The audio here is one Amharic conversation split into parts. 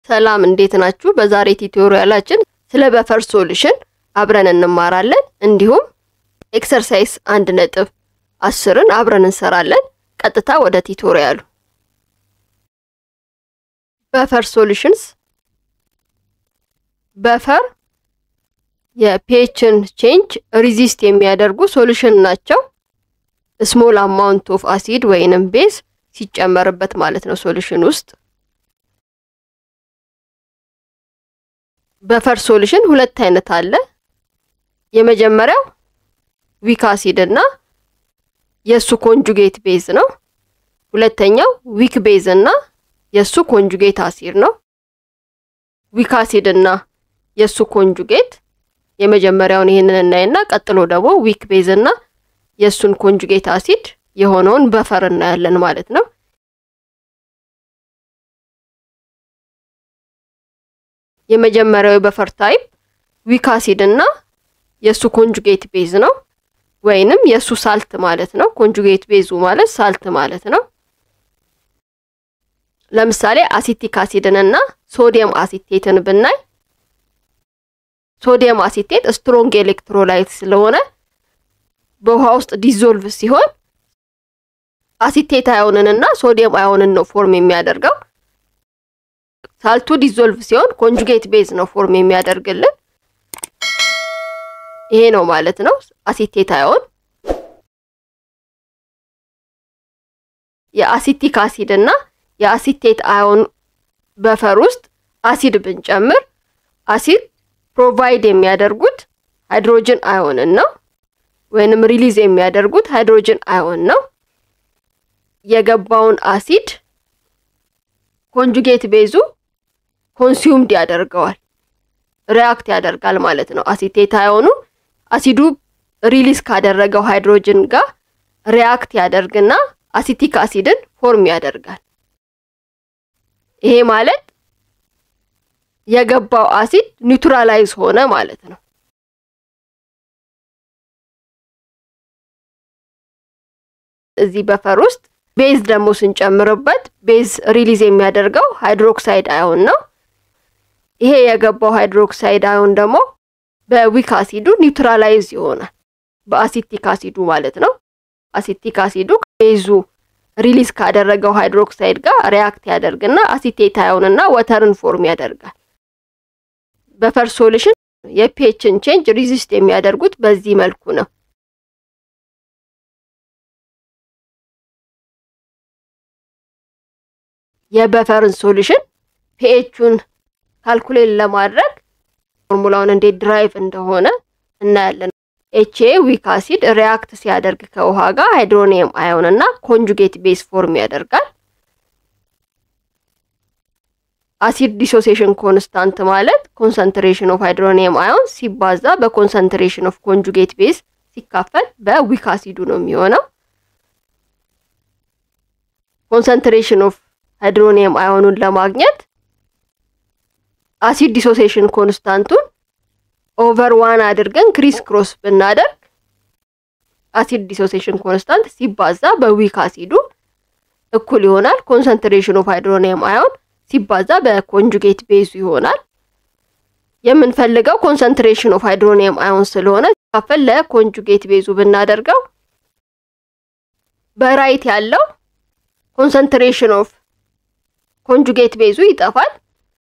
ሰላም እንዴት ናችሁ? በዛሬ ቱቶሪያላችን ስለ በፈር ሶሉሽን አብረን እንማራለን። እንዲሁም ኤክሰርሳይዝ አንድ ነጥብ አስርን አብረን እንሰራለን። ቀጥታ ወደ ቱቶሪያሉ። በፈር ሶሉሽንስ በፈር የፒኤችን ቼንጅ ሪዚስት የሚያደርጉ ሶሉሽን ናቸው። ስሞል አማውንት ኦፍ አሲድ ወይንም ቤዝ ሲጨመርበት ማለት ነው ሶሉሽን ውስጥ በፈር ሶሉሽን ሁለት አይነት አለ። የመጀመሪያው ዊክ አሲድ እና የሱ ኮንጁጌት ቤዝ ነው። ሁለተኛው ዊክ ቤዝ እና የሱ ኮንጁጌት አሲድ ነው። ዊክ አሲድ እና የሱ ኮንጁጌት የመጀመሪያውን ይህንን እናይና ቀጥሎ ደግሞ ዊክ ቤዝ እና የሱን ኮንጁጌት አሲድ የሆነውን በፈር እናያለን ማለት ነው። የመጀመሪያው የበፈር ታይፕ ዊክ አሲድ እና የሱ ኮንጁጌት ቤዝ ነው፣ ወይንም የሱ ሳልት ማለት ነው። ኮንጁጌት ቤዙ ማለት ሳልት ማለት ነው። ለምሳሌ አሲቲክ አሲድን እና ሶዲየም አሲቴትን ብናይ ሶዲየም አሲቴት ስትሮንግ ኤሌክትሮላይት ስለሆነ በውሃ ውስጥ ዲዞልቭ ሲሆን አሲቴት አዮንን እና ሶዲየም አዮንን ነው ፎርም የሚያደርገው። ሳልቱ ዲዞልቭ ሲሆን ኮንጁጌት ቤዝ ነው ፎርም የሚያደርግልን። ይሄ ነው ማለት ነው አሲቴት አዮን። የአሲቲክ አሲድ እና የአሲቴት አዮን በፈር ውስጥ አሲድ ብንጨምር አሲድ ፕሮቫይድ የሚያደርጉት ሃይድሮጅን አዮንን ነው ወይንም ሪሊዝ የሚያደርጉት ሃይድሮጅን አዮን ነው። የገባውን አሲድ ኮንጁጌት ቤዙ ኮንሱምድ ያደርገዋል፣ ሪያክት ያደርጋል ማለት ነው። አሲቴት አዮኑ አሲዱ ሪሊዝ ካደረገው ሃይድሮጅን ጋር ሪያክት ያደርግና አሲቲክ አሲድን ፎርም ያደርጋል። ይሄ ማለት የገባው አሲድ ኒውትራላይዝ ሆነ ማለት ነው። እዚህ በፈር ውስጥ ቤዝ ደግሞ ስንጨምርበት ቤዝ ሪሊዝ የሚያደርገው ሃይድሮክሳይድ አዮን ነው። ይሄ የገባው ሃይድሮክሳይድ አዮን ደግሞ በዊክ አሲዱ ኒውትራላይዝ ይሆናል፣ በአሲቲክ አሲዱ ማለት ነው። አሲቲክ አሲዱ ቤዙ ሪሊዝ ካደረገው ሃይድሮክሳይድ ጋር ሪያክት ያደርግና አሲቴት አዮንና ወተርን ፎርም ያደርጋል። በፈር ሶሉሽን የፒኤችን ቼንጅ ሪዚስት የሚያደርጉት በዚህ መልኩ ነው። የበፈርን ሶሉሽን ፒኤቹን ካልኩሌት ለማድረግ ፎርሙላውን እንዴት ድራይቭ እንደሆነ እናያለን። ኤችኤ ዊክ አሲድ ሪያክት ሲያደርግ ከውሃ ጋር ሃይድሮኒየም አዮን እና ኮንጁጌት ቤዝ ፎርም ያደርጋል። አሲድ ዲሶሴሽን ኮንስታንት ማለት ኮንሰንትሬሽን ኦፍ ሃይድሮኒየም አዮን ሲባዛ በኮንሰንትሬሽን ኦፍ ኮንጁጌት ቤዝ ሲካፈል በዊክ አሲዱ ነው የሚሆነው። ኮንሰንትሬሽን ኦፍ ሃይድሮኒየም አዮኑን ለማግኘት አሲድ ዲሶሴሽን ኮንስታንቱን ኦቨር ዋን አድርገን ክሪስ ክሮስ ብናደርግ አሲድ ዲሶሴሽን ኮንስታንት ሲባዛ በዊክ አሲዱ እኩል ይሆናል ኮንሰንትሬሽን ኦፍ ሃይድሮኒየም አዮን ሲባዛ በኮንጁጌት ቤዙ ይሆናል። የምንፈልገው ኮንሰንትሬሽን ኦፍ ሃይድሮኒየም አዮን ስለሆነ ሲካፈል ለኮንጁጌት ቤዙ ብናደርገው በራይት ያለው ኮንሰንትሬሽን ኦፍ ኮንጁጌት ቤዙ ይጠፋል።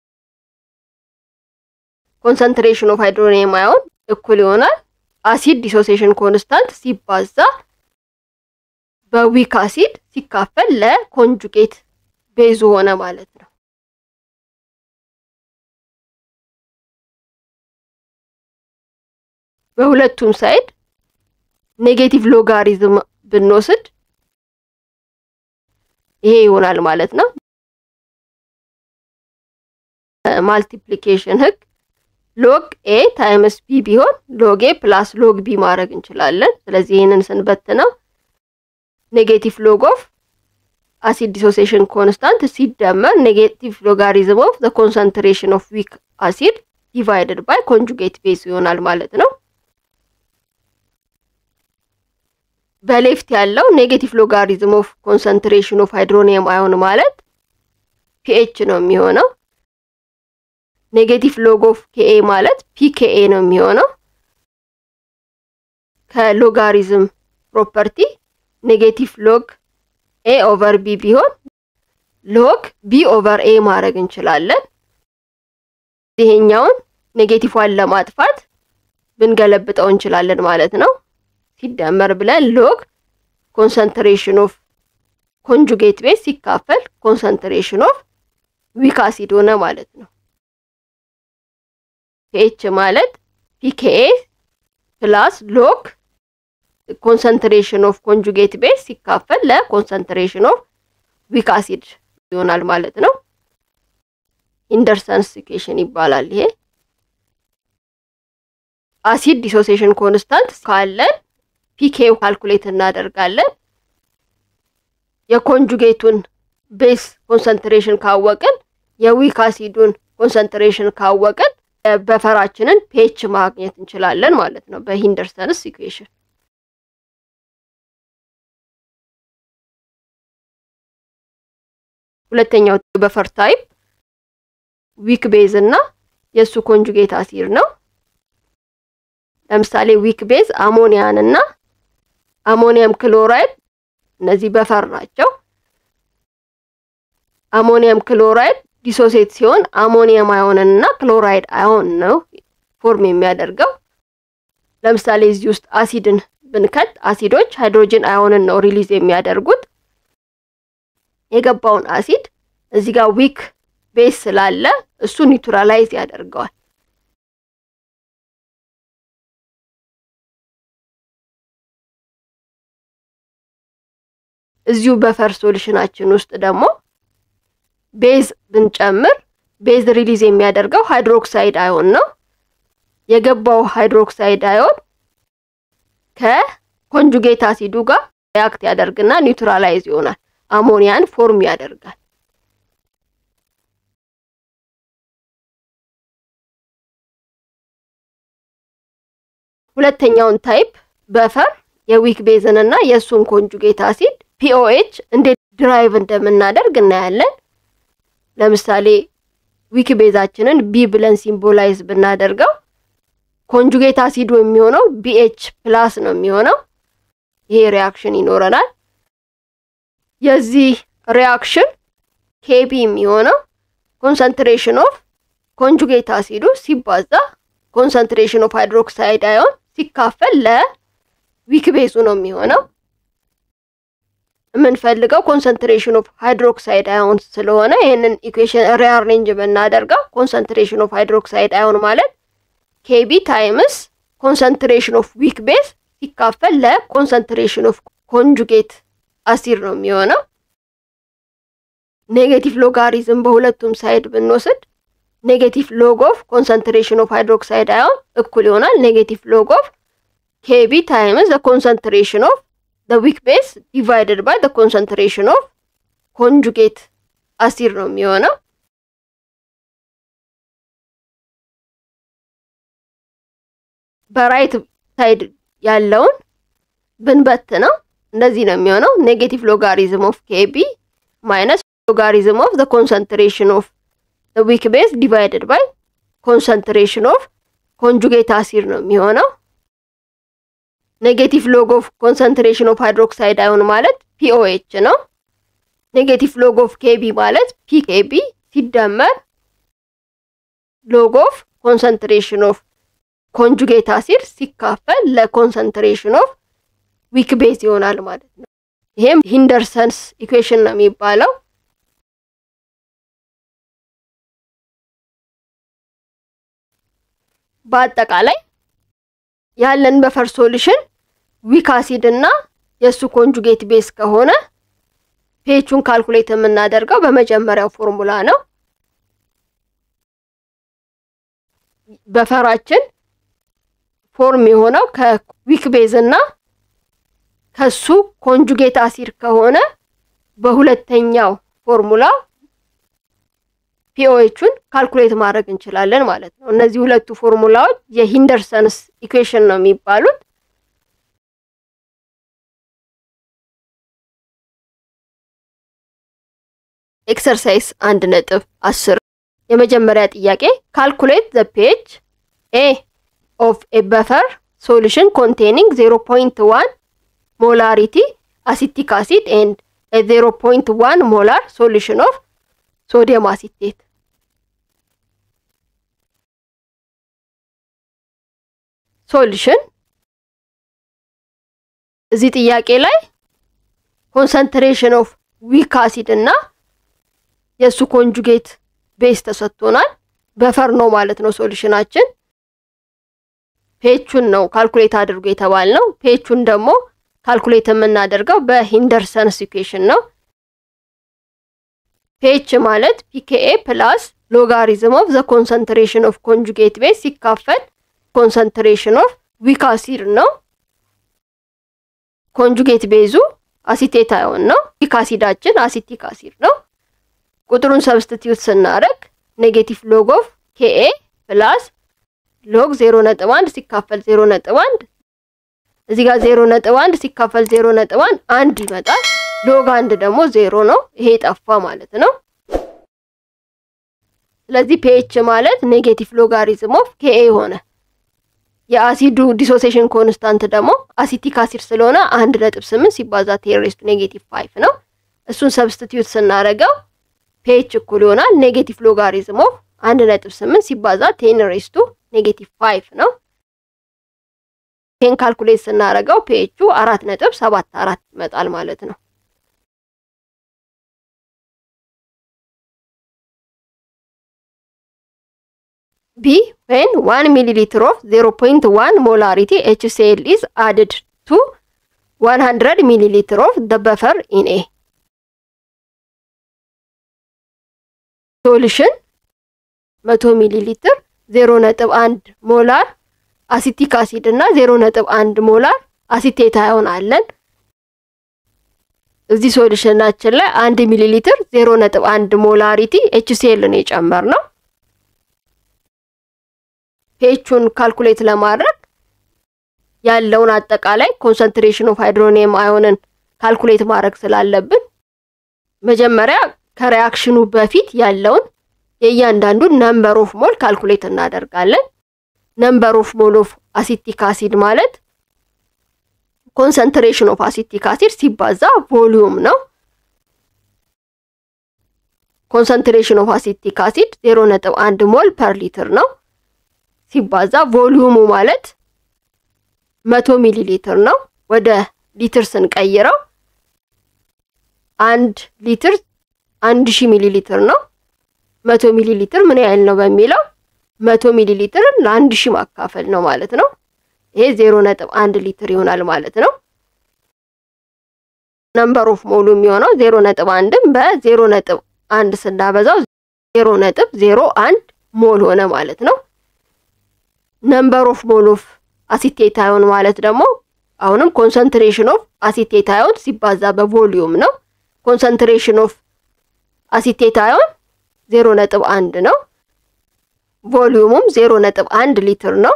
ኮንሰንትሬሽን ኦፍ ሃይድሮኒየም አዮን እኩል ይሆናል አሲድ ዲሶሴሽን ኮንስታንት ሲባዛ በዊክ አሲድ ሲካፈል ለኮንጁጌት ቤዙ ሆነ ማለት ነው። በሁለቱም ሳይድ ኔጌቲቭ ሎጋሪዝም ብንወስድ ይሄ ይሆናል ማለት ነው። ማልቲፕሊኬሽን ህግ ሎግ ኤ ታይምስ ቢ ቢሆን ሎግ ኤ ፕላስ ሎግ ቢ ማድረግ እንችላለን። ስለዚህ ይህንን ስንበትነው ኔጌቲቭ ሎግ ኦፍ አሲድ ዲሶሴሽን ኮንስታንት ሲደመር ኔጌቲቭ ሎጋሪዝም ኦፍ ዘ ኮንሰንትሬሽን ኦፍ ዊክ አሲድ ዲቫይድድ ባይ ኮንጁጌት ቤዝ ይሆናል ማለት ነው። በሌፍት ያለው ኔጌቲቭ ሎጋሪዝም ኦፍ ኮንሰንትሬሽን ኦፍ ሃይድሮኒየም አዮን ማለት ፒኤች ነው የሚሆነው። ኔጌቲቭ ሎግ ኦፍ ኬኤ ማለት ፒኬኤ ነው የሚሆነው። ከሎጋሪዝም ፕሮፐርቲ ኔጌቲቭ ሎግ ኤ ኦቨር ቢ ቢሆን ሎግ ቢ ኦቨር ኤ ማድረግ እንችላለን። ይሄኛውን ኔጌቲቭዋን ለማጥፋት ብንገለብጠው እንችላለን ማለት ነው። ሲደመር ብለን ሎግ ኮንሰንትሬሽን ኦፍ ኮንጁጌት ቤዝ ሲካፈል ኮንሰንትሬሽን ኦፍ ዊክ አሲድ ሆነ ማለት ነው። ፒኤች ማለት ፒኬኤ ፕላስ ሎግ ኮንሰንትሬሽን ኦፍ ኮንጁጌት ቤዝ ሲካፈል ለኮንሰንትሬሽን ኦፍ ዊክ አሲድ ይሆናል ማለት ነው። ኢንደርሰንስ ኢኩዌሽን ይባላል ይሄ። አሲድ ዲሶሴሽን ኮንስታንት ካለን ፒኬው ካልኩሌት እናደርጋለን። የኮንጁጌቱን ቤስ ኮንሰንትሬሽን ካወቅን የዊክ አሲዱን ኮንሰንትሬሽን ካወቅን በፈራችንን ፔች ማግኘት እንችላለን ማለት ነው በሂንደርሰንስ ኢኩዌሽን። ሁለተኛው በፈር ታይፕ ዊክ ቤዝ እና የእሱ ኮንጁጌት አሲድ ነው። ለምሳሌ ዊክ ቤዝ አሞኒያን እና አሞኒየም ክሎራይድ እነዚህ በፈር ናቸው። አሞኒየም ክሎራይድ ዲሶሴት ሲሆን አሞኒየም አዮንን እና ክሎራይድ አዮን ነው ፎርም የሚያደርገው። ለምሳሌ እዚህ ውስጥ አሲድን ብንከት አሲዶች ሃይድሮጅን አዮንን ነው ሪሊዝ የሚያደርጉት። የገባውን አሲድ እዚህ ጋር ዊክ ቤዝ ስላለ እሱ ኒውትራላይዝ ያደርገዋል። እዚሁ በፈር ሶሉሽናችን ውስጥ ደግሞ ቤዝ ብንጨምር ቤዝ ሪሊዝ የሚያደርገው ሃይድሮክሳይድ አዮን ነው። የገባው ሃይድሮክሳይድ አዮን ከኮንጁጌት አሲዱ ጋር ሪያክት ያደርግና ኒውትራላይዝ ይሆናል። አሞኒያን ፎርም ያደርጋል። ሁለተኛውን ታይፕ በፈር የዊክ ቤዝን እና የእሱን ኮንጁጌት አሲድ ፒኦኤች እንዴት ድራይቭ እንደምናደርግ እናያለን። ለምሳሌ ዊክ ቤዛችንን ቢ ብለን ሲምቦላይዝ ብናደርገው ኮንጁጌት አሲዱ የሚሆነው ቢኤች ፕላስ ነው የሚሆነው። ይሄ ሪያክሽን ይኖረናል። የዚህ ሪያክሽን ኬቢ የሚሆነው ኮንሰንትሬሽን ኦፍ ኮንጁጌት አሲዱ ሲባዛ ኮንሰንትሬሽን ኦፍ ሃይድሮክሳይድ አዮን ሲካፈል ለዊክ ቤዙ ነው የሚሆነው። የምንፈልገው ኮንሰንትሬሽን ኦፍ ሃይድሮክሳይድ አዮን ስለሆነ ይህንን ኢኩዌሽን ሪአሬንጅ ብናደርገው ኮንሰንትሬሽን ኦፍ ሃይድሮክሳይድ አዮን ማለት ኬቢ ታይምስ ኮንሰንትሬሽን ኦፍ ዊክ ቤዝ ሲካፈል ለኮንሰንትሬሽን ኦፍ ኮንጁጌት አሲድ ነው የሚሆነው። ኔጌቲቭ ሎጋሪዝም በሁለቱም ሳይድ ብንወስድ ኔጌቲቭ ሎግ ኦፍ ኮንሰንትሬሽን ኦፍ ሃይድሮክሳይድ አዮን እኩል ይሆናል ኔጌቲቭ ሎግ ኦፍ ኬቢ ታይምስ ኮንሰንትሬሽን ኦፍ ዊክ ቤዝ ዲቫይደድ ባይ ኮንሰንትሬሽን ኦፍ ኮንጁጌት አሲድ ነው የሚሆነው። በራይት ሳይድ ያለውን ብንበት ነው እንደዚህ ነው የሚሆነው። ኔጌቲቭ ሎጋሪዝም ኦፍ ኬቢ ማይነስ ሎጋሪዝም ኦፍ ኮንሰንትሬሽን ኦፍ ዊክ ቤዝ ዲቫይደድ ባይ ኮንሰንትሬሽን ኦፍ ኮንጁጌት አሲድ ነው የሚሆነው። ኔጌቲቭ ሎግ ኦፍ ኮንሰንትሬሽን ኦፍ ሃይድሮክሳይድ አዮን ማለት ፒኦኤች ነው። ኔጌቲቭ ሎግ ኦፍ ኬቢ ማለት ፒኬቢ ሲደመር ሎግ ኦፍ ኮንሰንትሬሽን ኦፍ ኮንጁጌት አሲድ ሲካፈል ለኮንሰንትሬሽን ኦፍ ዊክ ቤዝ ይሆናል ማለት ነው። ይሄም ሂንደርሰንስ ኢኩዌሽን ነው የሚባለው። በአጠቃላይ ያለን በፈር ሶሉሽን ዊክ አሲድ እና የእሱ ኮንጁጌት ቤዝ ከሆነ ፔቹን ካልኩሌት የምናደርገው በመጀመሪያው ፎርሙላ ነው። በፈራችን ፎርም የሆነው ከዊክ ቤዝ እና ከሱ ኮንጁጌት አሲድ ከሆነ በሁለተኛው ፎርሙላ ፒኦኤቹን ካልኩሌት ማድረግ እንችላለን ማለት ነው። እነዚህ ሁለቱ ፎርሙላዎች የሂንደርሰንስ ኢኩዌሽን ነው የሚባሉት። ኤክሰርሳይዝ አንድ ነጥብ አስር የመጀመሪያ ጥያቄ ካልኩሌት ዘ ፔጅ ኤ ኦፍ ኤ በፈር ሶሉሽን ኮንቴኒንግ 0.1 ሞላሪቲ አሲቲክ አሲድ ኤንድ ኤ 0.1 ሞላር ሶሉሽን ኦፍ ሶዲየም አሲቴት። ሶሉሽን እዚህ ጥያቄ ላይ ኮንሰንትሬሽን ኦፍ ዊክ አሲድ እና የእሱ ኮንጁጌት ቤዝ ተሰጥቶናል። በፈር ነው ማለት ነው ሶሉሽናችን። ፔቹን ነው ካልኩሌት አድርጎ የተባልነው። ፔቹን ደግሞ ካልኩሌት የምናደርገው በሂንደርሰንስ ኢኩዌሽን ነው። ፔች ማለት ፒኬኤ ፕላስ ሎጋሪዝም ኦፍ ዘ ኮንሰንትሬሽን ኦፍ ኮንጁጌት ቤዝ ሲካፈል ኮንሰንትሬሽን ኦፍ ዊክ አሲድ ነው። ኮንጁጌት ቤዙ አሲቴት አዮን ነው። ዊክ አሲዳችን አሲቲክ አሲድ ነው። ቁጥሩን ሰብስቲቲዩት ስናደርግ ኔጌቲቭ ሎግ ኦፍ ኬኤ ፕላስ ሎግ 0.1 ሲካፈል 0.1 እዚህ ጋር 0.1 ሲካፈል 0.1 አንድ ይመጣል። ሎግ አንድ ደግሞ ዜሮ ነው። ይሄ ጠፋ ማለት ነው። ስለዚህ ፒኤች ማለት ኔጌቲቭ ሎጋሪዝም ኦፍ ኬኤ ሆነ። የአሲዱ ዲሶሴሽን ኮንስታንት ደግሞ አሲቲክ አሲድ ስለሆነ አንድ ነጥብ ስምንት ሲባዛ ቴን ሬስቱ ኔጌቲቭ ፋይቭ ነው። እሱን ሰብስቲትዩት ስናደርገው ፒኤች እኩል ይሆናል ኔጌቲቭ ሎጋሪዝም ኦፍ አንድ ነጥብ ስምንት ሲባዛ ቴን ሬስቱ ኔጌቲቭ ፋይቭ ነው። ይህን ካልኩሌት ስናደርገው ፒኤቹ አራት ነጥብ ሰባት አራት ይመጣል ማለት ነው። ቢ ዌን ዋን ሚሊ ሊትር ኦፍ 0.1 ሞላሪቲ ኤችሲኤል ኢዝ አድድ ቱ 100 ሚሊ ሊትር ኦፍ ደ በፈር ኢን ኤ ሶሉሽን 100 ሚሊ ሊትር 0.1 ሞላር አሲቲክ አሲድ እና 0.1 ሞላር አሲቴት አዮን አለን። እዚህ ሶሉሽናችን ላይ 1 ሚሊ ሊትር 0.1 ሞላሪቲ ኤችሲኤል ነው የጨመርነው። ፔቹን ካልኩሌት ለማድረግ ያለውን አጠቃላይ ኮንሰንትሬሽን ኦፍ ሃይድሮኒየም አዮንን ካልኩሌት ማድረግ ስላለብን መጀመሪያ ከሪያክሽኑ በፊት ያለውን የእያንዳንዱን ነምበር ኦፍ ሞል ካልኩሌት እናደርጋለን። ነምበር ኦፍ ሞል ኦፍ አሲቲክ አሲድ ማለት ኮንሰንትሬሽን ኦፍ አሲቲክ አሲድ ሲባዛ ቮሊዩም ነው። ኮንሰንትሬሽን ኦፍ አሲቲክ አሲድ 0.1 ሞል ፐር ሊትር ነው ሲባዛ ቮሊዩሙ ማለት መቶ ሚሊ ሊትር ነው። ወደ ሊትር ስንቀይረው አንድ ሊትር አንድ ሺህ ሚሊ ሊትር ነው። መቶ ሚሊ ሊትር ምን ያህል ነው በሚለው መቶ ሚሊ ሊትርን ለአንድ ሺህ ማካፈል ነው ማለት ነው። ይሄ ዜሮ ነጥብ አንድ ሊትር ይሆናል ማለት ነው። ነምበር ኦፍ ሞሉ የሚሆነው ዜሮ ነጥብ አንድም በዜሮ ነጥብ አንድ ስናበዛው ዜሮ ነጥብ ዜሮ አንድ ሞል ሆነ ማለት ነው። ነምበር ኦፍ ሞል ኦፍ አሲቴት አዮን ማለት ደግሞ አሁንም ኮንሰንትሬሽን ኦፍ አሲቴት አዮን ሲባዛ በቮሊዩም ነው። ኮንሰንትሬሽን ኦፍ አሲቴት አዮን ዜሮ ነጥብ አንድ ነው። ቮሊዩሙም ዜሮ ነጥብ አንድ ሊትር ነው።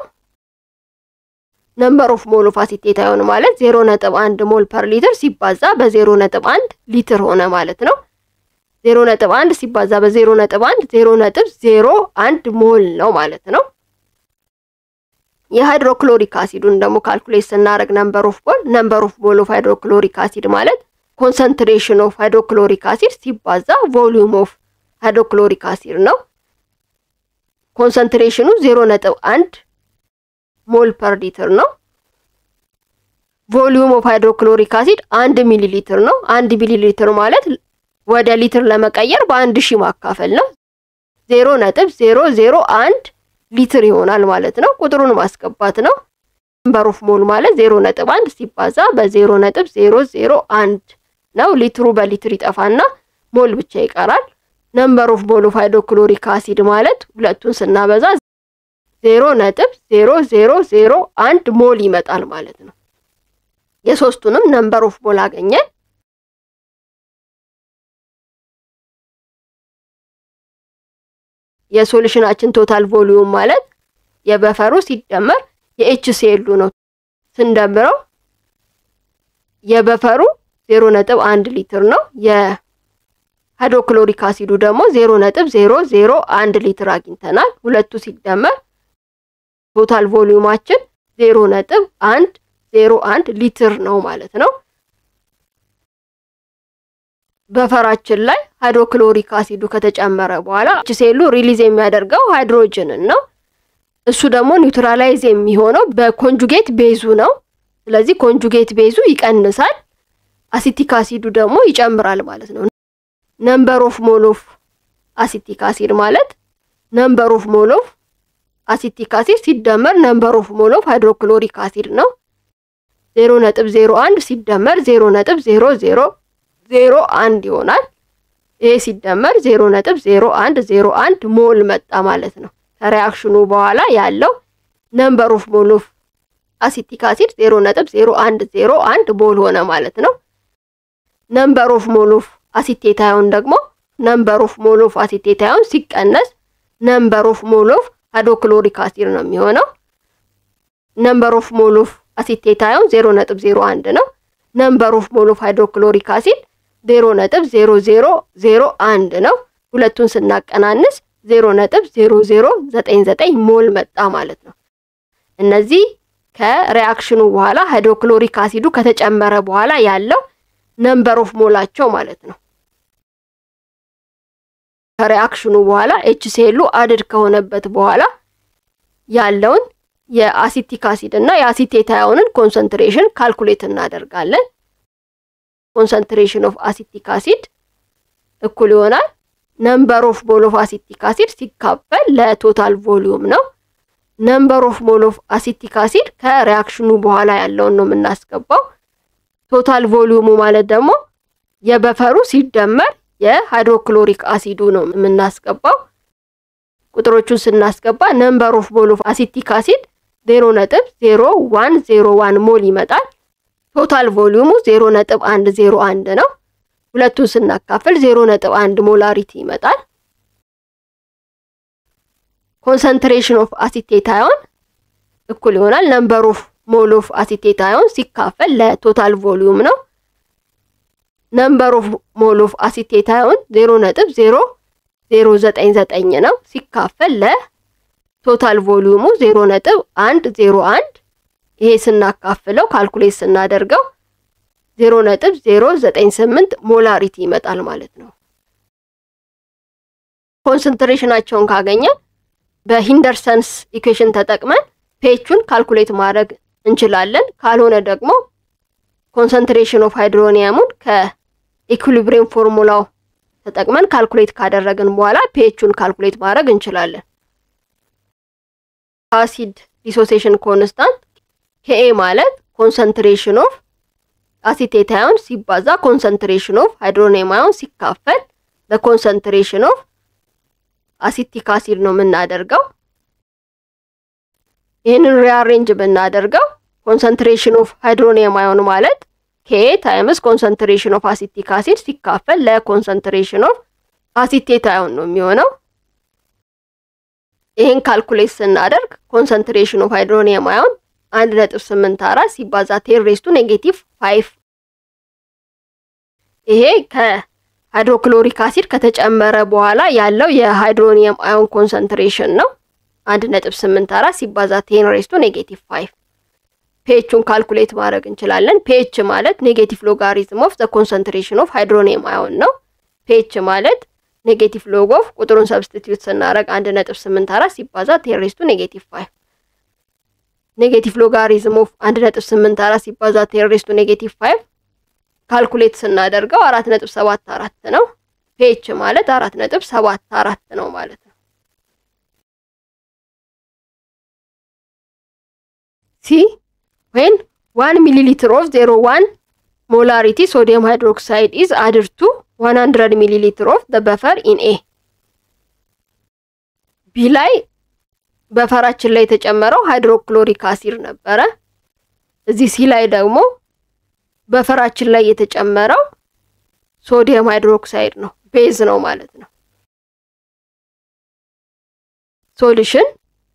ነምበር ኦፍ ሞል ኦፍ አሲቴት አዮን ማለት ዜሮ ነጥብ አንድ ሞል ፐር ሊትር ሲባዛ በዜሮ ነጥብ አንድ ሊትር ሆነ ማለት ነው። ዜሮ ነጥብ አንድ ሲባዛ በዜሮ ነጥብ አንድ ዜሮ ነጥብ ዜሮ አንድ ሞል ነው ማለት ነው። የሃይድሮክሎሪክ አሲዱን ደግሞ ካልኩሌት ስናደርግ ነምበር ኦፍ ሞል ነምበር ኦፍ ሞል ኦፍ ሃይድሮክሎሪክ አሲድ ማለት ኮንሰንትሬሽን ኦፍ ሃይድሮክሎሪክ አሲድ ሲባዛ ቮሊዩም ኦፍ ሃይድሮክሎሪክ አሲድ ነው። ኮንሰንትሬሽኑ ዜሮ ነጥብ አንድ ሞል ፐር ሊትር ነው። ቮሊዩም ኦፍ ሃይድሮክሎሪክ አሲድ አንድ ሚሊ ሊትር ነው። አንድ ሚሊ ሊትር ማለት ወደ ሊትር ለመቀየር በአንድ ሺህ ማካፈል ነው። ዜሮ ነጥብ ዜሮ ዜሮ አንድ ሊትር ይሆናል ማለት ነው። ቁጥሩን ማስገባት ነው። ነምበር ኦፍ ሞል ማለት ዜሮ ነጥብ አንድ ሲባዛ በዜሮ ነጥብ ዜሮ ዜሮ አንድ ነው። ሊትሩ በሊትር ይጠፋና ሞል ብቻ ይቀራል። ነምበር ኦፍ ሞል ኦፍ ሃይድሮክሎሪክ አሲድ ማለት ሁለቱን ስናበዛ ዜሮ ነጥብ ዜሮ ዜሮ ዜሮ አንድ ሞል ይመጣል ማለት ነው። የሶስቱንም ነምበር ኦፍ ሞል አገኘን። የሶሉሽናችን ቶታል ቮሊዩም ማለት የበፈሩ ሲደመር የኤችሲኤሉ ነው። ስንደምረው የበፈሩ ዜሮ ነጥብ አንድ ሊትር ነው። ሃይድሮክሎሪክ አሲዱ ደግሞ ዜሮ ነጥብ ዜሮ ዜሮ አንድ ሊትር አግኝተናል። ሁለቱ ሲደመር ቶታል ቮሊዩማችን ዜሮ ነጥብ አንድ ዜሮ አንድ ሊትር ነው ማለት ነው። በፈራችን ላይ ሃይድሮክሎሪክ አሲዱ ከተጨመረ በኋላ ሴሉ ሪሊዝ የሚያደርገው ሃይድሮጅንን ነው። እሱ ደግሞ ኒውትራላይዝ የሚሆነው በኮንጁጌት ቤዙ ነው። ስለዚህ ኮንጁጌት ቤዙ ይቀንሳል፣ አሲቲክ አሲዱ ደግሞ ይጨምራል ማለት ነው። ነምበር ኦፍ ሞል ኦፍ አሲቲክ አሲድ ማለት ነምበር ኦፍ ሞል ኦፍ አሲቲክ አሲድ ሲደመር ነምበር ኦፍ ሞል ኦፍ ሃይድሮክሎሪክ አሲድ ነው። ዜሮ ነጥብ ዜሮ አንድ ሲደመር ዜሮ ነጥብ ዜሮ ዜሮ ዜሮ አንድ ይሆናል። ይሄ ሲደመር ዜሮ ነጥብ ዜሮ አንድ ዜሮ አንድ ሞል መጣ ማለት ነው። ከሪያክሽኑ በኋላ ያለው ነምበር ኦፍ ሞል ኦፍ አሲቲክ አሲድ ዜሮ ነጥብ ዜሮ አንድ ዜሮ አንድ ሞል ሆነ ማለት ነው። ነምበር ኦፍ ሞል ኦፍ አሲቴታዮን ደግሞ ነምበር ኦፍ ሞል ኦፍ አሲቴታዮን ሲቀነስ ነምበር ኦፍ ሞል ኦፍ ሃይድሮክሎሪክ አሲድ ነው የሚሆነው። ነምበር ኦፍ ሞል ኦፍ አሲቴታዮን ዜሮ ነጥብ ዜሮ አንድ ነው። ነምበር ኦፍ ሞል ኦፍ ሃይድሮክሎሪክ አሲድ ዜሮ ነጥብ ዜሮ ዜሮ ዜሮ አንድ ነው። ሁለቱን ስናቀናንስ ዜሮ ነጥብ ዜሮ ዜሮ ዘጠኝ ዘጠኝ ሞል መጣ ማለት ነው። እነዚህ ከሪያክሽኑ በኋላ ሃይድሮክሎሪክ አሲዱ ከተጨመረ በኋላ ያለው ነምበር ኦፍ ሞላቸው ማለት ነው። ከሪያክሽኑ በኋላ ኤች ሴሉ አድድ ከሆነበት በኋላ ያለውን የአሲቲክ አሲድ እና የአሲቴታዮንን ኮንሰንትሬሽን ካልኩሌት እናደርጋለን። ኮንሰንትሬሽን ኦፍ አሲቲክ አሲድ እኩል ይሆናል ነምበር ኦፍ ሞል ኦፍ አሲቲክ አሲድ ሲካፈል ለቶታል ቮሊዩም ነው። ነምበር ኦፍ ሞል ኦፍ አሲቲክ አሲድ ከሪያክሽኑ በኋላ ያለውን ነው የምናስገባው። ቶታል ቮሊዩሙ ማለት ደግሞ የበፈሩ ሲደመር የሃይድሮክሎሪክ አሲዱ ነው የምናስገባው። ቁጥሮቹን ስናስገባ ነምበር ኦፍ ሞል ኦፍ አሲቲክ አሲድ ዜሮ ነጥብ ዜሮ ዋን ዜሮ ዋን ሞል ይመጣል። ቶታል ቮሊዩሙ ዜሮ ነጥብ አንድ ዜሮ አንድ ነው። ሁለቱን ስናካፍል ዜሮ ነጥብ አንድ ሞላሪቲ ይመጣል። ኮንሰንትሬሽን ኦፍ አሲቴታዮን እኩል ይሆናል ነምበር ኦፍ ሞል ኦፍ አሲቴታዮን ሲካፈል ለቶታል ቮሊዩም ነው። ነምበር ኦፍ ሞል ኦፍ አሲቴታዮን ዜሮ ነጥብ ዜሮ ዜሮ ዘጠኝ ዘጠኝ ነው ሲካፈል ለቶታል ቮሊዩሙ ዜሮ ነጥብ አንድ ዜሮ አንድ ይሄ ስናካፍለው ካልኩሌት ስናደርገው ዜሮ ነጥብ ዜሮ ዘጠኝ ስምንት ሞላሪቲ ይመጣል ማለት ነው። ኮንሰንትሬሽናቸውን ካገኘን በሂንደርሰንስ ኢኩዌሽን ተጠቅመን ፔቹን ካልኩሌት ማድረግ እንችላለን። ካልሆነ ደግሞ ኮንሰንትሬሽን ኦፍ ሃይድሮኒየሙን ከኢኩሊብሪየም ፎርሙላው ተጠቅመን ካልኩሌት ካደረግን በኋላ ፔቹን ካልኩሌት ማድረግ እንችላለን። አሲድ ዲሶሴሽን ኮንስታንት ኬኤ ማለት ኮንሰንትሬሽን ኦፍ አሲቴታዮን ሲባዛ ኮንሰንትሬሽን ኦፍ ሃይድሮኒየም አዮን ሲካፈል በኮንሰንትሬሽን ኦፍ አሲቲክ አሲድ ነው የምናደርገው። ይህንን ሪአሬንጅ ብናደርገው ኮንሰንትሬሽን ኦፍ ሃይድሮኒየም አዮን ማለት ኬ ታይምስ ኮንሰንትሬሽን ኦፍ አሲቲክ አሲድ ሲካፈል ለኮንሰንትሬሽን ኦፍ አሲቴት አዮን ነው የሚሆነው። ይህን ካልኩሌት ስናደርግ ኮንሰንትሬሽን ኦፍ ሃይድሮኒየም አዮን አንድ ነጥብ ስምንት አራት ሲባዛ ቴን ሬስቱ ኔጌቲቭ ፋይቭ ይሄ ከሃይድሮክሎሪክ አሲድ ከተጨመረ በኋላ ያለው የሃይድሮኒየም አዮን ኮንሰንትሬሽን ነው። አንድ ነጥብ ስምንት አራት ሲባዛ ቴን ሬስቱ ኔጌቲቭ ፋይቭ ፔቹን ካልኩሌት ማድረግ እንችላለን። ፔች ማለት ኔጌቲቭ ሎጋሪዝም ኦፍ ዘ ኮንሰንትሬሽን ኦፍ ሃይድሮኒየም አዮን ነው። ፔች ማለት ኔጌቲቭ ሎግ ኦፍ ቁጥሩን ሰብስቲትዩት ስናደርግ አንድ ነጥብ ስምንት አራት ሲባዛ ቴን ሬስቱ ኔጌቲቭ ፋይቭ ኔጌቲቭ ሎጋሪዝም ኦፍ አንድ ነጥብ ስምንት አራት ሲባዛ ቴን ሬስቱ ኔጌቲቭ ፋይቭ ካልኩሌት ስናደርገው አራት ነጥብ ሰባት አራት ነው። ፔች ማለት አራት ነጥብ ሰባት አራት ነው ማለት ነው። ሲ ዌን ዋን ሚሊ ሊትር ኦፍ ዜሮ ዋን ሞላሪቲ ሶዲየም ሃይድሮክሳይድ ኢዝ አድድ ቱ ዋን ሀንድረድ ሚሊ ሊትር ኦፍ ዘ በፈር ኢን ኤ ቢ ላይ በፈራችን ላይ የተጨመረው ሃይድሮክሎሪክ አሲድ ነበረ። እዚህ ሲ ላይ ደግሞ በፈራችን ላይ የተጨመረው ሶዲየም ሃይድሮክሳይድ ነው፣ ቤዝ ነው ማለት ነው። ሶሉሽን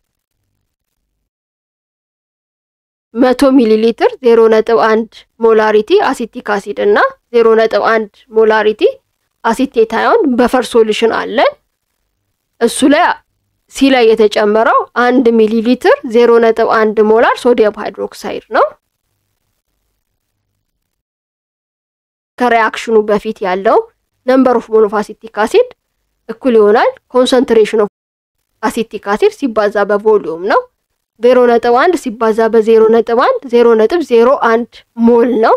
መቶ ሚሊ ሊትር ዜሮ ነጥብ አንድ ሞላሪቲ አሲቲክ አሲድ እና ዜሮ ነጥብ አንድ ሞላሪቲ አሲቴት አዮን በፈር ሶሉሽን አለን። እሱ ላይ ሲ ላይ የተጨመረው አንድ ሚሊ ሊትር ዜሮ ነጥብ አንድ ሞላር ሶዲየም ሃይድሮክሳይድ ነው። ከሪያክሽኑ በፊት ያለው ነምበር ኦፍ ሞል ኦፍ አሲቲክ አሲድ እኩል ይሆናል ኮንሰንትሬሽን ኦፍ አሲቲክ አሲድ ሲባዛ በቮሊዩም ነው። ዜሮ ነጥብ አንድ ሲባዛ በዜሮ ነጥብ አንድ ዜሮ ነጥብ ዜሮ አንድ ሞል ነው።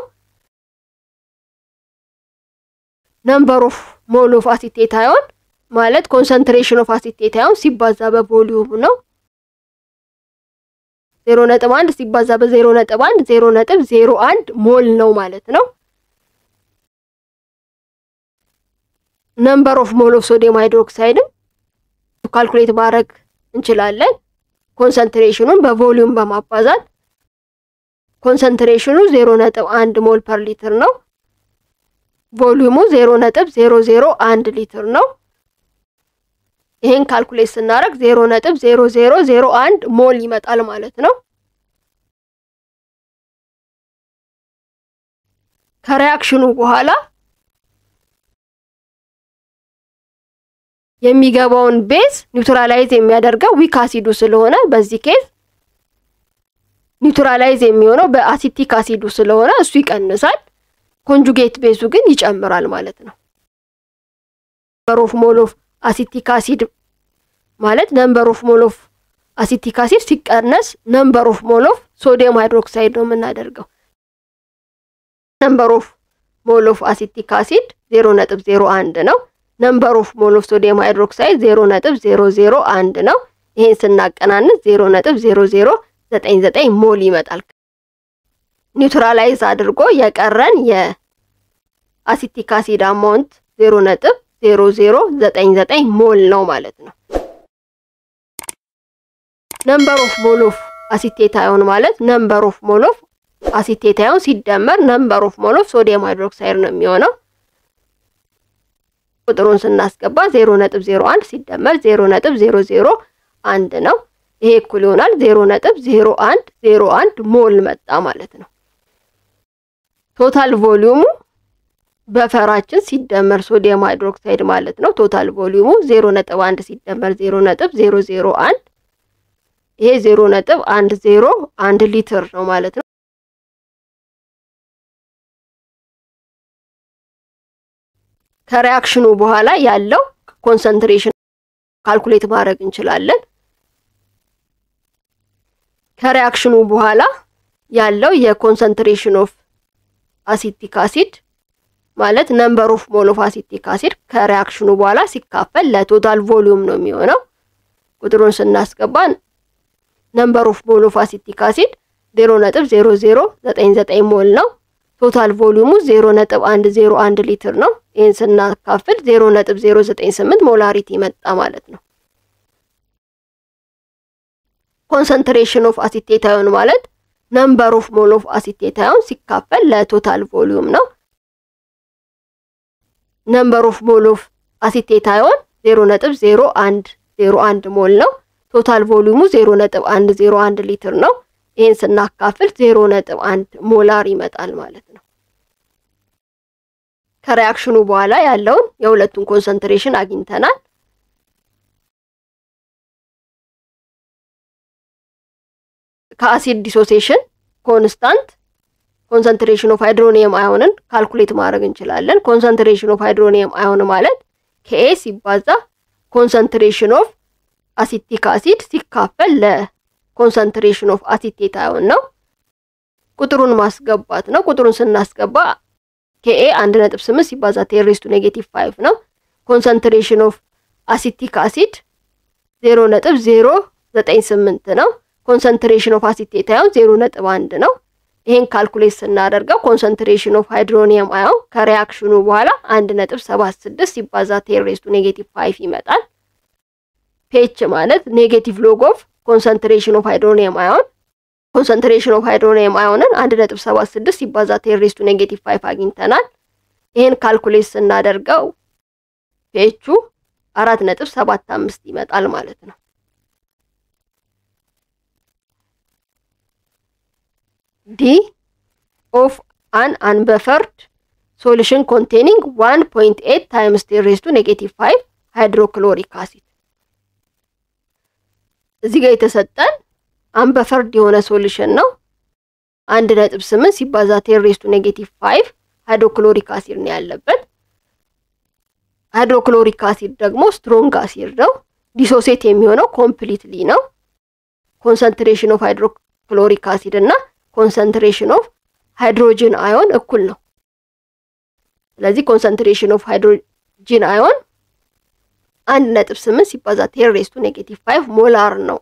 ነምበር ኦፍ ሞል ኦፍ አሲቴት አዮን ማለት ኮንሰንትሬሽን ኦፍ አሲቴት አዮን ሲባዛ በቮሊዩም ነው። ዜሮ ነጥብ አንድ ሲባዛ በዜሮ ነጥብ አንድ ዜሮ ነጥብ ዜሮ አንድ ሞል ነው ማለት ነው። ነምበር ኦፍ ሞል ኦፍ ሶዲየም ሃይድሮክሳይድም ካልኩሌት ማድረግ እንችላለን። ኮንሰንትሬሽኑን በቮሊዩም በማባዛት ኮንሰንትሬሽኑ ዜሮ ነጥብ አንድ ሞል ፐር ሊትር ነው። ቮሊዩሙ ዜሮ ነጥብ ዜሮ ዜሮ አንድ ሊትር ነው። ይሄን ካልኩሌት ስናደርግ ዜሮ ነጥብ ዜሮ ዜሮ ዜሮ አንድ ሞል ይመጣል ማለት ነው። ከሪያክሽኑ በኋላ የሚገባውን ቤዝ ኒውትራላይዝ የሚያደርገው ዊክ አሲዱ ስለሆነ በዚህ ኬዝ ኒውትራላይዝ የሚሆነው በአሲቲክ አሲዱ ስለሆነ እሱ ይቀንሳል። ኮንጁጌት ቤዙ ግን ይጨምራል ማለት ነው። ነምበር ኦፍ ሞል ኦፍ አሲቲክ አሲድ ማለት ነምበር ኦፍ ሞል ኦፍ አሲቲክ አሲድ ሲቀነስ ነምበር ኦፍ ሞል ኦፍ ሶዲየም ሃይድሮክሳይድ ነው የምናደርገው። ነምበር ኦፍ ሞል ኦፍ አሲቲክ አሲድ ዜሮ ነጥብ ዜሮ አንድ ነው። ነምበር ኦፍ ሞል ኦፍ ሶዲየም ሃይድሮክሳይድ ዜሮ ነጥብ ዜሮ ዜሮ አንድ ነው። ይሄን ስናቀናንስ ዜሮ ነጥብ ዜሮ ዜሮ ዘጠኝ ዘጠኝ ሞል ይመጣል። ኒውትራላይዝ አድርጎ የቀረን የአሲቲክ አሲድ አማውንት ዜሮ ነጥብ ዜሮ ዜሮ ዘጠኝ ዘጠኝ ሞል ነው ማለት ነው። ነምበር ኦፍ ሞል ኦፍ አሲቴት አዮን ማለት ነምበር ኦፍ ሞል ኦፍ አሲቴት አዮን ሲደመር ነምበር ኦፍ ሞል ኦፍ ሶዲየም ሃይድሮክሳይድ ነው የሚሆነው። ቁጥሩን ስናስገባ ዜሮ ነጥብ ዜሮ አንድ ሲደመር ዜሮ ነጥብ ዜሮ ዜሮ አንድ ነው። ይሄ እኩል ይሆናል ዜሮ ነጥብ ዜሮ አንድ ዜሮ አንድ ሞል መጣ ማለት ነው። ቶታል ቮሊዩሙ በፈራችን ሲደመር ሶዲየም ሃይድሮክሳይድ ማለት ነው። ቶታል ቮሊዩሙ ዜሮ ነጥብ አንድ ሲደመር ዜሮ ነጥብ ዜሮ ዜሮ አንድ ይሄ ዜሮ ነጥብ አንድ ዜሮ አንድ ሊትር ነው ማለት ነው። ከሪያክሽኑ በኋላ ያለው ኮንሰንትሬሽን ካልኩሌት ማድረግ እንችላለን። ከሪያክሽኑ በኋላ ያለው የኮንሰንትሬሽን ኦፍ አሲቲክ አሲድ ማለት ነምበር ኦፍ ሞል ኦፍ አሲቲክ አሲድ ከሪያክሽኑ በኋላ ሲካፈል ለቶታል ቮሊዩም ነው የሚሆነው። ቁጥሩን ስናስገባ ነምበር ኦፍ ሞል ኦፍ አሲቲክ አሲድ ዜሮ ነጥብ ዜሮ ዜሮ ዘጠኝ ዘጠኝ ሞል ነው። ቶታል ቮሊዩሙ ዜሮ ነጥብ አንድ ዜሮ አንድ ሊትር ነው። ይህን ስናካፍል ዜሮ ነጥብ ዜሮ ዘጠኝ ስምንት ሞላሪቲ መጣ ማለት ነው። ኮንሰንትሬሽን ኦፍ አሲቴት አዮን ማለት ነምበር ኦፍ ሞል ኦፍ አሲቴት አዮን ሲካፈል ለቶታል ቮሊዩም ነው። ነምበር ኦፍ ሞል ኦፍ አሲቴት አዮን ዜሮ ነጥብ ዜሮ አንድ ዜሮ አንድ ሞል ነው። ቶታል ቮሊዩሙ ዜሮ ነጥብ አንድ ዜሮ አንድ ሊትር ነው። ይህን ስናካፍል ዜሮ ነጥብ አንድ ሞላር ይመጣል ማለት ነው። ከሪያክሽኑ በኋላ ያለውን የሁለቱን ኮንሰንትሬሽን አግኝተናል። ከአሲድ ዲሶሴሽን ኮንስታንት ኮንሰንትሬሽን ኦፍ ሃይድሮኒየም አዮንን ካልኩሌት ማድረግ እንችላለን። ኮንሰንትሬሽን ኦፍ ሃይድሮኒየም አዮን ማለት ከኤ ሲባዛ ኮንሰንትሬሽን ኦፍ አሲቲክ አሲድ ሲካፈል ለኮንሰንትሬሽን ኦፍ አሲቴት አዮን ነው። ቁጥሩን ማስገባት ነው። ቁጥሩን ስናስገባ ከኤ አንድ ነጥብ ስምንት ሲባዛ ቴሬስቱ ኔጌቲቭ ፋይቭ ነው። ኮንሰንትሬሽን ኦፍ አሲቲክ አሲድ ዜሮ ነጥብ ዜሮ ዘጠኝ ስምንት ነው። ኮንሰንትሬሽን ኦፍ አሲቴት አዮን ዜሮ ነጥብ አንድ ነው። ይሄን ካልኩሌት ስናደርገው ኮንሰንትሬሽን ኦፍ ሃይድሮኒየም አዮን ከሪያክሽኑ በኋላ አንድ ነጥብ ሰባት ስድስት ሲባዛ ቴሬስቱ ኔጌቲቭ ፋይቭ ይመጣል። ፔች ማለት ኔጌቲቭ ሎግ ኦፍ ኮንሰንትሬሽን ኦፍ ሃይድሮኒየም አዮን ኮንሰንትሬሽን ኦፍ ሃይድሮኒየም አዮንን አንድ ነጥብ ሰባት ስድስት ሲባዛ ቴሬስቱ ኔጌቲቭ ፋይቭ አግኝተናል። ይሄን ካልኩሌት ስናደርገው ፔቹ አራት ነጥብ ሰባት አምስት ይመጣል ማለት ነው። ዲ ኦፍ አን አንበፈርድ ሶሉሽን ኮንቴኒንግ 1.8 ታይምስ ቴን ሬዝ ቱ ኔጌቲቭ 5 ሃይድሮክሎሪክ አሲድ። እዚህ ጋር የተሰጠን አንበፈርድ የሆነ ሶሉሽን ነው። አንድ ነጥብ ስምንት ሲባዛ ቴን ሬዝ ቱ ኔጌቲቭ 5 ሃይድሮክሎሪክ አሲድ ነው ያለበት። ሃይድሮክሎሪክ አሲድ ደግሞ ስትሮንግ አሲድ ነው። ዲሶሴት የሚሆነው ኮምፕሊትሊ ነው። ኮንሰንትሬሽን ኦፍ ሃይድሮክሎሪክ አሲድ እና ኮንሰንትሬሽን ኦፍ ሃይድሮጅን አዮን እኩል ነው። ስለዚህ ኮንሰንትሬሽን ኦፍ ሃይድሮጂን አዮን አንድ ነጥብ ስምንት ሲባዛ ቴን ሬዝ ቱ ኔጌቲቭ ፋይቭ ሞላር ነው።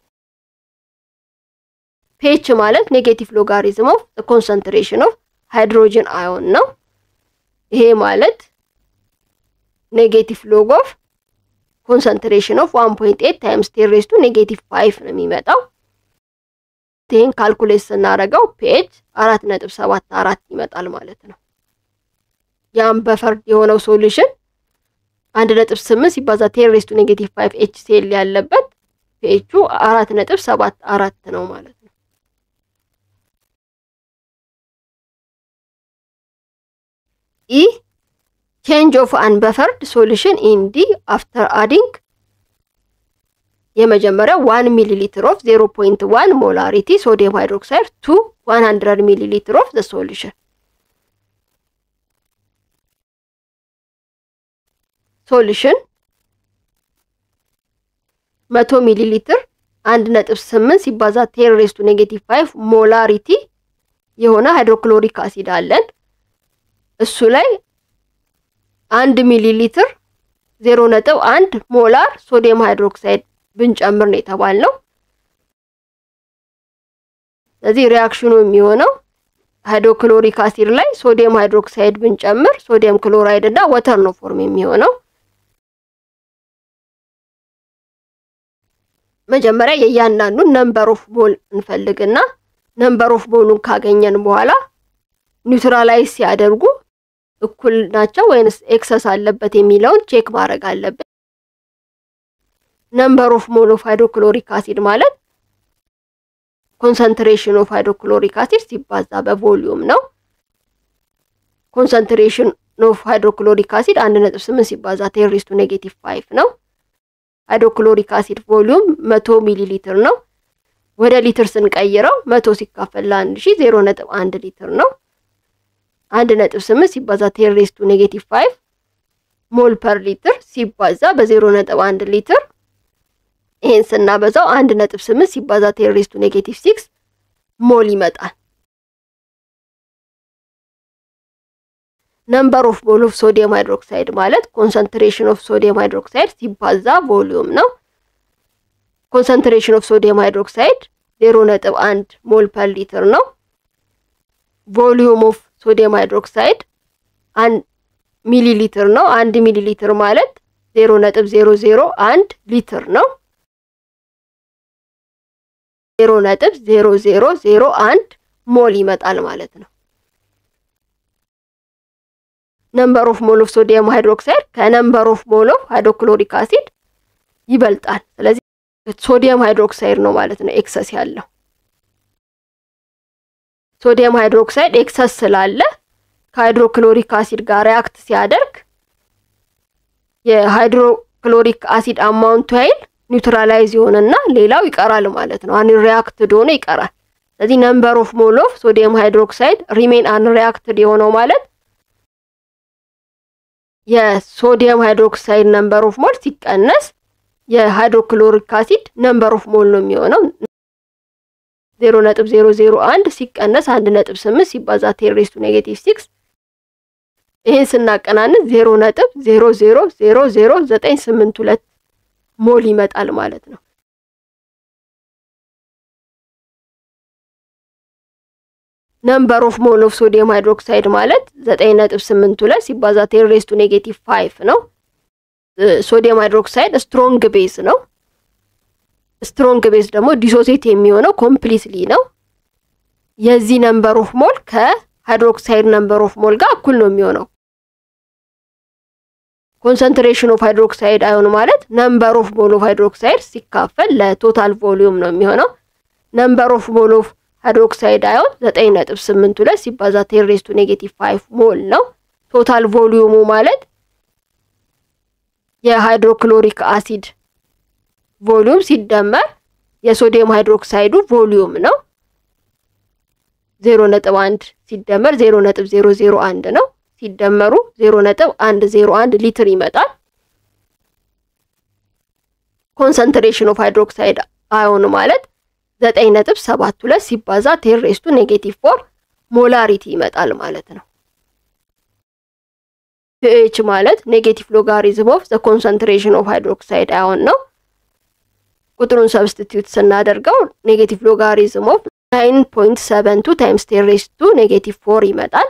ፔች ማለት ኔጌቲቭ ሎጋሪዝም ኦፍ ኮንሰንትሬሽን ኦፍ ሃይድሮጅን አዮን ነው። ይሄ ማለት ኔጌቲቭ ሎግ ኦፍ ኮንሰንትሬሽን ኦፍ ዋን ፖይንት ኤት ታይምስ ቴን ሬዝ ቱ ኔጌቲቭ ፋይቭ ነው የሚመጣው። ይህን ካልኩሌት ስናደርገው ፒኤች አራት ነጥብ ሰባት አራት ይመጣል ማለት ነው። ያም በፈርድ የሆነው ሶሉሽን አንድ ነጥብ ስምንት ሲባዛ ቴን ሬዝ ቱ ኔጌቲቭ ፋይቭ ኤች ሴል ያለበት ፒኤቹ አራት ነጥብ ሰባት አራት ነው ማለት ነው። ኢ ቼንጅ ኦፍ አንበፈርድ ሶሉሽን ኢን ዲ አፍተር አዲንግ የመጀመሪያው ዋን ሚሊ ሊትር ኦፍ ዜሮ ፖይንት ዋን ሞላሪቲ ሶዲየም ሃይድሮክሳይድ ቱ ዋን ሀንድረድ ሚሊ ሊትር ኦፍ ዘ ሶሉሽን ሶሉሽን መቶ ሚሊ ሊትር አንድ ነጥብ ስምንት ሲባዛ ቴን ሬዝ ቱ ኔጌቲቭ ፋይቭ ሞላሪቲ የሆነ ሃይድሮክሎሪክ አሲድ አለን። እሱ ላይ አንድ ሚሊ ሊትር ዜሮ ነጥብ አንድ ሞላር ሶዲየም ሃይድሮክሳይድ ብንጨምር ነው የተባልነው። ስለዚህ ሪያክሽኑ የሚሆነው ሃይድሮክሎሪክ አሲድ ላይ ሶዲየም ሃይድሮክሳይድ ብንጨምር ሶዲየም ክሎራይድ እና ወተር ነው ፎርም የሚሆነው። መጀመሪያ የእያንዳንዱን ነምበር ኦፍ ቦል እንፈልግና ነምበር ኦፍ ቦሉን ካገኘን በኋላ ኒውትራላይዝ ሲያደርጉ እኩል ናቸው ወይንስ ኤክሰስ አለበት የሚለውን ቼክ ማድረግ አለብን። ነምበር ኦፍ ሞል ኦፍ ሃይድሮክሎሪክ አሲድ ማለት ኮንሰንትሬሽን ኦፍ ሃይድሮክሎሪክ አሲድ ሲባዛ በቮሊዩም ነው። ኮንሰንትሬሽን ኦፍ ሃይድሮክሎሪክ አሲድ አንድ ነጥብ ስምንት ሲባዛ ቴን ሬዝ ቱ ኔጌቲቭ ፋይቭ ነው። ሃይድሮክሎሪክ አሲድ ቮሊዩም መቶ ሚሊ ሊትር ነው። ወደ ሊትር ስንቀይረው መቶ ሲካፈል ለአንድ ሺ ዜሮ ነጥብ አንድ ሊትር ነው። አንድ ነጥብ ስምንት ሲባዛ ቴን ሬዝ ቱ ኔጌቲቭ ፋይቭ ሞል ፐር ሊትር ሲባዛ በዜሮ ነጥብ አንድ ሊትር ይሄን ስናበዛው አንድ ነጥብ ስምንት ሲባዛ ቴን ሬዝ ቱ ኔጌቲቭ ሲክስ ሞል ይመጣል። ነምበር ኦፍ ሞል ኦፍ ሶዲየም ሃይድሮክሳይድ ማለት ኮንሰንትሬሽን ኦፍ ሶዲየም ሃይድሮክሳይድ ሲባዛ ቮሊዩም ነው። ኮንሰንትሬሽን ኦፍ ሶዲየም ሃይድሮክሳይድ ዜሮ ነጥብ አንድ ሞል ፐር ሊትር ነው። ቮሊዩም ኦፍ ሶዲየም ሃይድሮክሳይድ አንድ ሚሊ ሊትር ነው። አንድ ሚሊ ሊትር ማለት ዜሮ ነጥብ ዜሮ ዜሮ አንድ ሊትር ነው። ዜሮ ነጥብ ዜሮ ዜሮ ዜሮ አንድ ሞል ይመጣል ማለት ነው። ነምበር ኦፍ ሞል ኦፍ ሶዲየም ሃይድሮክሳይድ ከነምበር ኦፍ ሞል ኦፍ ሃይድሮክሎሪክ አሲድ ይበልጣል። ስለዚህ ሶዲየም ሃይድሮክሳይድ ነው ማለት ነው ኤክሰስ ያለው። ሶዲየም ሃይድሮክሳይድ ኤክሰስ ስላለ ከሃይድሮክሎሪክ አሲድ ጋር ሪያክት ሲያደርግ የሃይድሮክሎሪክ አሲድ አማውንቱ ኃይል ኒውትራላይዝ ይሆንና ሌላው ይቀራል ማለት ነው። አንሪያክትድ ሆኖ ይቀራል። ስለዚህ ነምበር ኦፍ ሞል ኦፍ ሶዲየም ሃይድሮክሳይድ ሪሜን አንሪያክትድ የሆነው ማለት የሶዲየም ሃይድሮክሳይድ ነምበር ኦፍ ሞል ሲቀነስ የሃይድሮክሎሪክ አሲድ ነምበር ኦፍ ሞል ነው የሚሆነው። ዜሮ ነጥብ ዜሮ ዜሮ አንድ ሲቀነስ አንድ ነጥብ ስምንት ሲባዛ ቴን ሬዝ ቱ ኔጌቲቭ ሲክስ ይህን ስናቀናንስ ዜሮ ነጥብ ዜሮ ዜሮ ዜሮ ዜሮ ዘጠኝ ስምንት ሁለት ሞል ይመጣል ማለት ነው። ነምበር ኦፍ ሞል ኦፍ ሶዲየም ሃይድሮክሳይድ ማለት ዘጠኝ ነጥብ ስምንት ሁለት ሲባዛ ቴን ሬዝ ቱ ኔጌቲቭ ፋይቭ ነው። ሶዲየም ሃይድሮክሳይድ ስትሮንግ ቤዝ ነው። ስትሮንግ ቤዝ ደግሞ ዲሶሴት የሚሆነው ኮምፕሊትሊ ነው። የዚህ ነምበር ኦፍ ሞል ከሃይድሮክሳይድ ነምበር ኦፍ ሞል ጋር እኩል ነው የሚሆነው። ኮንሰንትሬሽን ኦፍ ሃይድሮክሳይድ አዮን ማለት ነምበር ኦፍ ሞል ኦፍ ሃይድሮክሳይድ ሲካፈል ለቶታል ቮሊዩም ነው የሚሆነው። ነምበር ኦፍ ሞል ኦፍ ሃይድሮክሳይድ አዮን ዘጠኝ ነጥብ ስምንት ሁለት ሲባዛ ቴን ሬዝ ቱ ኔጌቲቭ ፋይቭ ሞል ነው። ቶታል ቮሊዩሙ ማለት የሃይድሮክሎሪክ አሲድ ቮሊዩም ሲደመር የሶዲየም ሃይድሮክሳይዱ ቮሊዩም ነው። ዜሮ ነጥብ አንድ ሲደመር ዜሮ ነጥብ ዜሮ ዜሮ አንድ ነው። ሲደመሩ ዜሮ ነጥብ አንድ ዜሮ አንድ ሊትር ይመጣል። ኮንሰንትሬሽን ኦፍ ሃይድሮክሳይድ አዮን ማለት ዘጠኝ ነጥብ ሰባት ሁለት ሲባዛ ቴሬስቱ ኔጌቲቭ ፎር ሞላሪቲ ይመጣል ማለት ነው። ፒኤች ማለት ኔጌቲቭ ሎጋሪዝም ኦፍ ዘ ኮንሰንትሬሽን ኦፍ ሃይድሮክሳይድ አዮን ነው። ቁጥሩን ሰብስቲትዩት ስናደርገው ኔጌቲቭ ሎጋሪዝም ኦፍ ናይን ፖይንት ሰቨን ቱ ታይምስ ቴሬስቱ ኔጌቲቭ ፎር ይመጣል።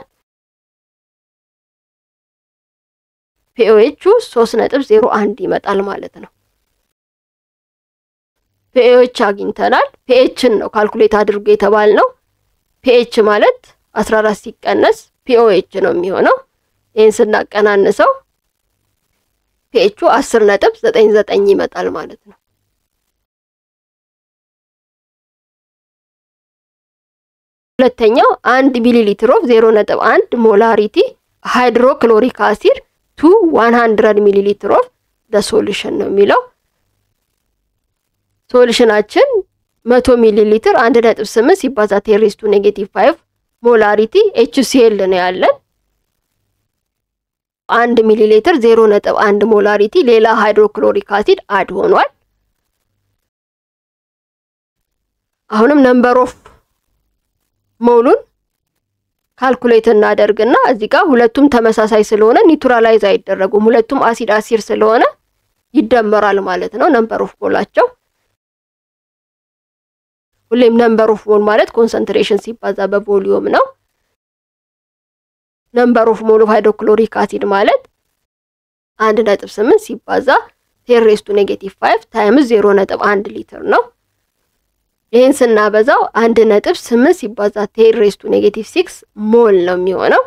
ፒኤቹ ሶስት ነጥብ ዜሮ አንድ ይመጣል ማለት ነው። ፒኤች አግኝተናል። ፒኤችን ነው ካልኩሌት አድርጎ የተባል ነው። ፒኤች ማለት አስራ አራት ሲቀነስ ፒኦኤች ነው የሚሆነው። ይህን ስናቀናንሰው ፒኤቹ አስር ነጥብ ዘጠኝ ዘጠኝ ይመጣል ማለት ነው። ሁለተኛው አንድ ሚሊ ሊትር ኦፍ ዜሮ ነጥብ አንድ ሞላሪቲ ሃይድሮክሎሪክ አሲድ ቱ ዋን ሀንድረድ ሚሊ ሊትር ኦፍ ደ ሶሉሽን ነው የሚለው ሶሉሽናችን መቶ ሚሊ ሊትር አንድ ነጥብ ስምንት ሲባዛ ቴሬስቱ ኔጌቲቭ ፋይቭ ሞላሪቲ ኤችሲኤል ነው ያለን። አንድ ሚሊ ሊትር ዜሮ ነጥብ አንድ ሞላሪቲ ሌላ ሃይድሮክሎሪክ አሲድ አድ ሆኗል። አሁንም ነምበር ኦፍ ሞሉን ካልኩሌት እናደርግና እዚህ ጋር ሁለቱም ተመሳሳይ ስለሆነ ኒውትራላይዝ አይደረጉም። ሁለቱም አሲድ አሲድ ስለሆነ ይደመራል ማለት ነው ነምበር ኦፍ ሞላቸው። ሁሌም ነምበር ኦፍ ሞል ማለት ኮንሰንትሬሽን ሲባዛ በቮሊዩም ነው። ነምበር ኦፍ ሞል ኦፍ ሃይድሮክሎሪክ አሲድ ማለት አንድ ነጥብ ስምንት ሲባዛ ቴሬስቱ ኔጌቲቭ ፋይቭ ታይምስ ዜሮ ነጥብ አንድ ሊትር ነው። ይህን ስናበዛው አንድ ነጥብ ስምንት ሲባዛ ቴሬስቱ ኔጌቲቭ ሲክስ ሞል ነው የሚሆነው።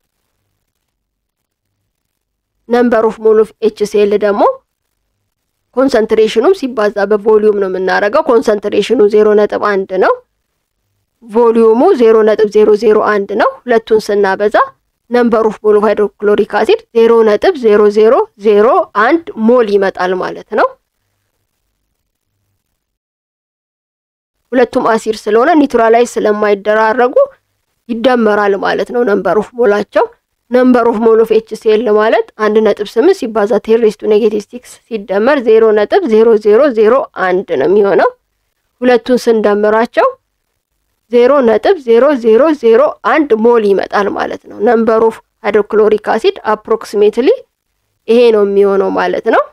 ነምበር ኦፍ ሞል ኦፍ ኤችሲኤል ደግሞ ኮንሰንትሬሽኑም ሲባዛ በቮሊዩም ነው የምናደርገው። ኮንሰንትሬሽኑ ዜሮ ነጥብ አንድ ነው። ቮሊዩሙ ዜሮ ነጥብ ዜሮ ዜሮ አንድ ነው። ሁለቱን ስናበዛ ነምበር ኦፍ ሞል ኦፍ ሃይድሮክሎሪክ አሲድ ዜሮ ነጥብ ዜሮ ዜሮ ዜሮ አንድ ሞል ይመጣል ማለት ነው። ሁለቱም አሲድ ስለሆነ ኒውትራላይዝ ስለማይደራረጉ ይደመራል ማለት ነው ነምበር ኦፍ ሞላቸው። ነምበር ኦፍ ሞል ኦፍ ኤችሲኤል ማለት አንድ ነጥብ ስምንት ሲባዛ ቴሬስቱ ኔጌቲቭ ሲክስ ሲደመር ዜሮ ነጥብ ዜሮ ዜሮ ዜሮ አንድ ነው የሚሆነው። ሁለቱን ስንደምራቸው ዜሮ ነጥብ ዜሮ ዜሮ ዜሮ አንድ ሞል ይመጣል ማለት ነው። ነምበር ኦፍ ሃይድሮክሎሪክ አሲድ አፕሮክሲሜትሊ ይሄ ነው የሚሆነው ማለት ነው።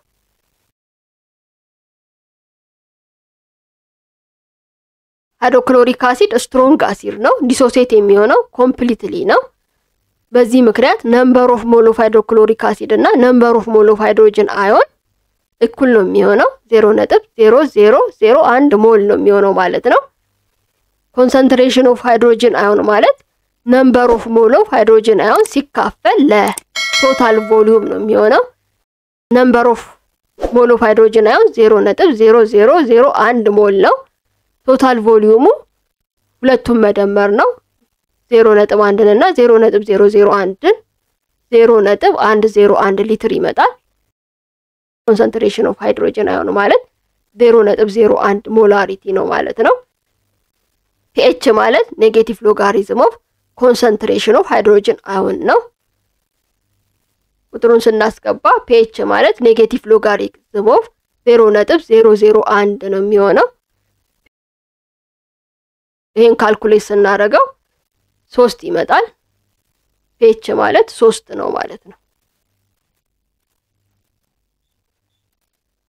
ሃይድሮክሎሪክ አሲድ ስትሮንግ አሲድ ነው። ዲሶሴት የሚሆነው ኮምፕሊትሊ ነው። በዚህ ምክንያት ነምበር ኦፍ ሞል ኦፍ ሃይድሮክሎሪክ አሲድ እና ነምበር ኦፍ ሞል ኦፍ ሃይድሮጅን አዮን እኩል ነው የሚሆነው። ዜሮ ነጥብ ዜሮ ዜሮ ዜሮ አንድ ሞል ነው የሚሆነው ማለት ነው። ኮንሰንትሬሽን ኦፍ ሃይድሮጅን አዮን ማለት ነምበር ኦፍ ሞል ኦፍ ሃይድሮጅን አዮን ሲካፈል ለቶታል ቮሊዩም ነው የሚሆነው። ነምበር ኦፍ ሞል ኦፍ ሃይድሮጅን አዮን ዜሮ ነጥብ ዜሮ ዜሮ ዜሮ አንድ ሞል ነው። ቶታል ቮሊዩሙ ሁለቱም መደመር ነው። ዜሮ ነጥብ አንድን እና ዜሮ ነጥብ ዜሮ ዜሮ አንድን ዜሮ ነጥብ አንድ ዜሮ አንድ ሊትር ይመጣል። ኮንሰንትሬሽን ኦፍ ሃይድሮጅን አዮን ማለት ዜሮ ነጥብ ዜሮ አንድ ሞላሪቲ ነው ማለት ነው። ፒኤች ማለት ኔጌቲቭ ሎጋሪዝም ኦፍ ኮንሰንትሬሽን ኦፍ ሃይድሮጅን አዮን ነው። ቁጥሩን ስናስገባ ፒኤች ማለት ኔጌቲቭ ሎጋሪዝም ኦፍ ዜሮ ነጥብ ዜሮ ዜሮ አንድ ነው የሚሆነው። ይህን ካልኩሌት ስናደርገው ሶስት ይመጣል። ፒኤች ማለት ሶስት ነው ማለት ነው።